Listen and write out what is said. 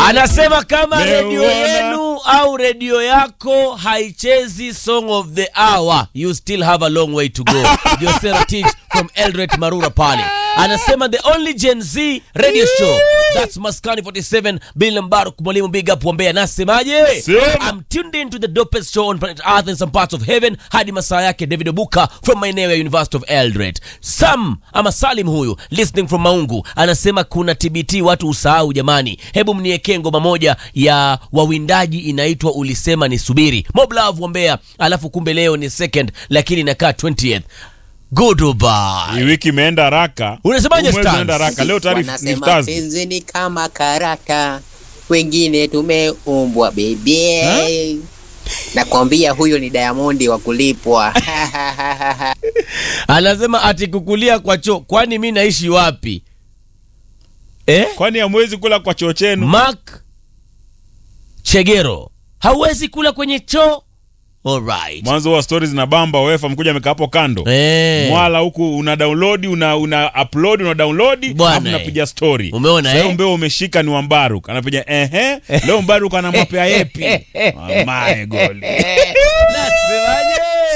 anasema kama Leo redio wana- yenu au redio yako haichezi song of the hour you still have a long way to go josera teach from eldoret marura pale anasema the only gen z radio show that's maskani 47 bill mbaruk mwalimu big up wambea anasemaje Sema. i'm tuned in to the dopest show on planet earth and some parts of heaven hadi masaa yake david obuka from maeneo ya university of eldoret sam ama salim huyu listening from maungu anasema kuna tbt watu usahau jamani hebu mniekee ngoma moja ya wawindaji inaitwa ulisema ni subiri moblove wambea alafu kumbe leo ni second lakini inakaa 20th goodbye hii wiki imeenda haraka Unasemaje, Huu mwezi Stans? unaenda haraka leo tayari ni wanasema Thursday. penzi ni kama karata wengine tumeumbwa bebe nakwambia huyo ni diamondi wa kulipwa anasema ati kukulia kwa choo kwani mi naishi wapi eh? kwani hamwezi kula kwa choo chenu mark chegero hauwezi kula kwenye choo alright mwanzo wa stori zinabamba wefa mkuja amekaa hapo kando Eh. mwala huku una download una una upload una download Bwana, alafu unapiga story Umeona, leo eh? mbeo umeshika ni wa Mbaruk anapiga ehe leo Mbaruk anamwapea yepi mamae goli Nasemaje?